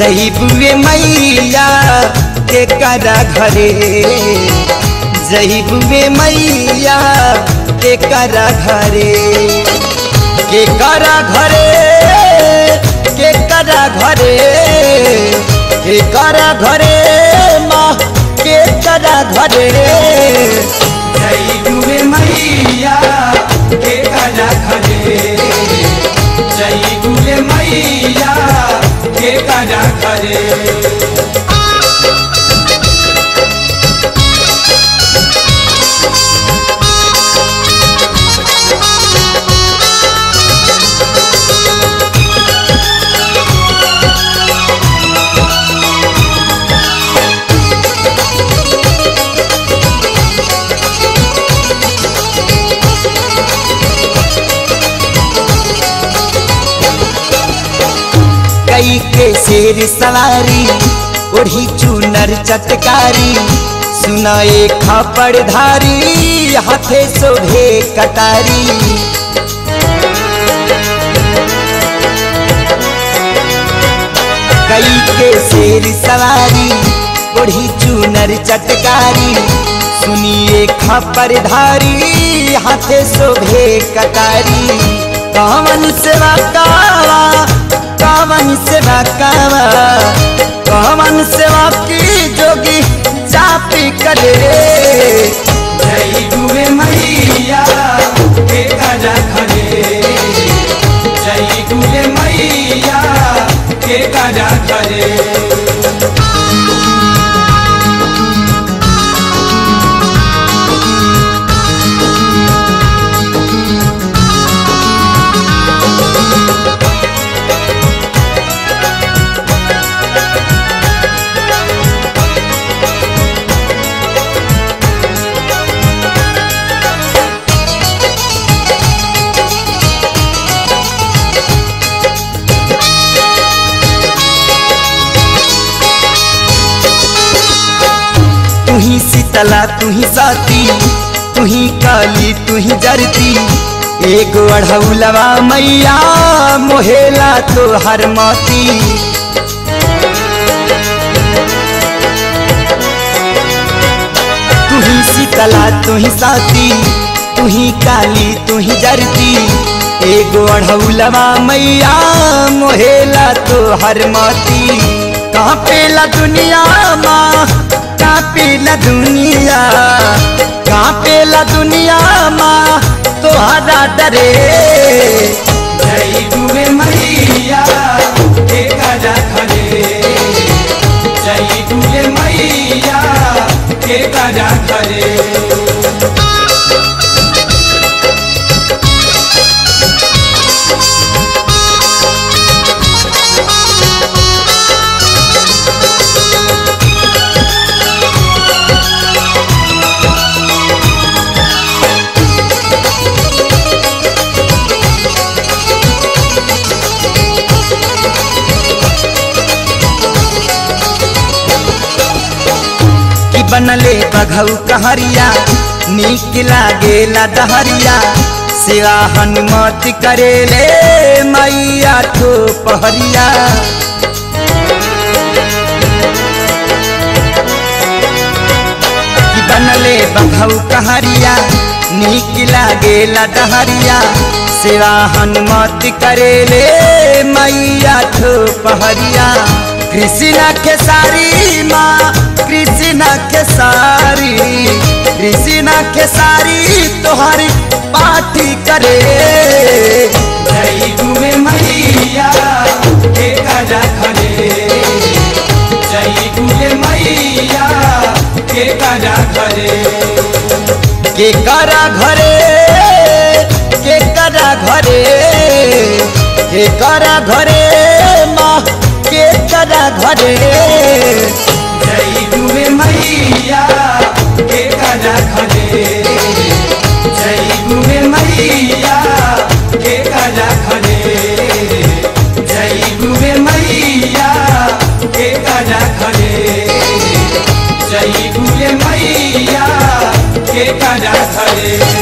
जही बुए मैया के करा घरे जही बुए मैया के करा घरे के करा घरे के करा घरे के करा घरे माँ के करा घरे जय गुरे मैया के करा घरे जय गुरे मैया के करा घरे कई के शेर सवारी ओढ़ी चूनर चटकारी सुनाए खापड़ धारी हाथे शोभे कटारी कई के शेर सवारी ओढ़ी चूनर चटकारी सुनिए खापड़ धारी हाथे शोभे कटारी कावन सेवा कावा कावन सेवा कावा कावन सेवा की जोगी चापी करे जय गुरे मैया के करा घरे जय गुरे मैया के करा घरे तू ही शीतला तू ही साती तू ही काली तू ही जरती एक अढ़ौलवा मैया मोहेला तो हर माती तू ही शीतला तू ही साती तू ही काली तू ही जरती एगो अढ़ौलवा मैया मोहेला तो हर माती कहाँ पेला दुनिया माँ कहाँ पेला दुनिया कहाँ पेला दुनिया माँ तोहरा डरे जय गुरे मैया के करा घरे जय गुरे मैया के करा घरे कि बनले बघऊ कहरिया नीक लागेला दहरिया सेवा हनुमत करेले मैया तो पहरिया कि बनले बघऊ कहरिया नीक लागेला दहरिया सेवा हनुमत करेले मैया तो पहरिया कृष्णा के सारी माँ कृष्णा के सारी कृष्णा के सारी तोहरी पाठी करे जय गुरे मैया के करा घरे जय गुरे मैया के करा घरे के करा घरे के करा घरे के करा घरे माँ के करा घरे जय गुरे मैया के करा घरे जय गुरे मैया के करा घरे जय गुरे मैया के करा घरे जय गुरे मैया के करा घरे